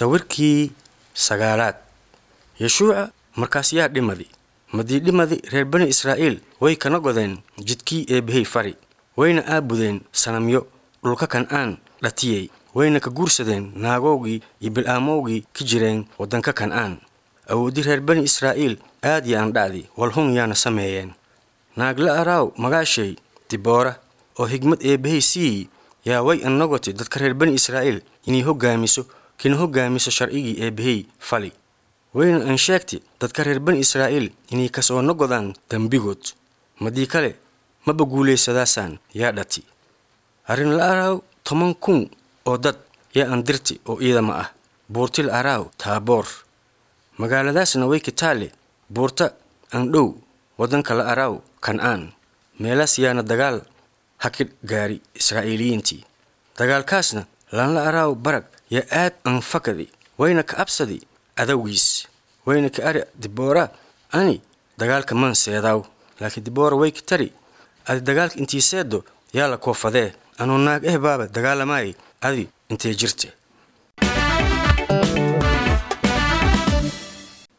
sawirkii sagaalaad yeshuuca markaas yaa dhimadi madii dhimadi reer bani israa'iil way kana godeen jidkii eebbahey fari wayna aabudeen sanamyo dhulka kan'aan dhatiyey wayna ka guursadeen naagowgii iyo bil'aamowgii ka jireen waddanka kan'aan awooddi reer bani israa'iil aad ya aan dha'di walhun yaana sameeyeen naagla araaw magaashay diboora oo higmad eebbahey siiyi yaa way annagoti dadka reer bani israa'iil inay hoggaamiso kina hoggaamiso sharcigii eebbahey fali wayna aan sheegti dadka reer bani israa'iil inay kasoo nogodaan dembigood madii kale maba guulaysadaasaan yaa dhati arrin la araaw toban kun oo dad yaa aan dirti oo iidama ah buurtil araaw taaboor magaaladaasna way kitaale buurta aan dhow waddanka la araaw kan'aan meelaas yaana dagaal haki gaari israa'iiliyiintii dagaalkaasna laanla araaw barag yaa aad anfakadi wayna ka absadi adowgiis wayna ka ari diboora ani dagaalka man seedaaw laakiin diboora way ka tari adi dagaalka intii seeddo yaa la koofadee anuu naag eh baaba dagaalamaayay adi intee jirte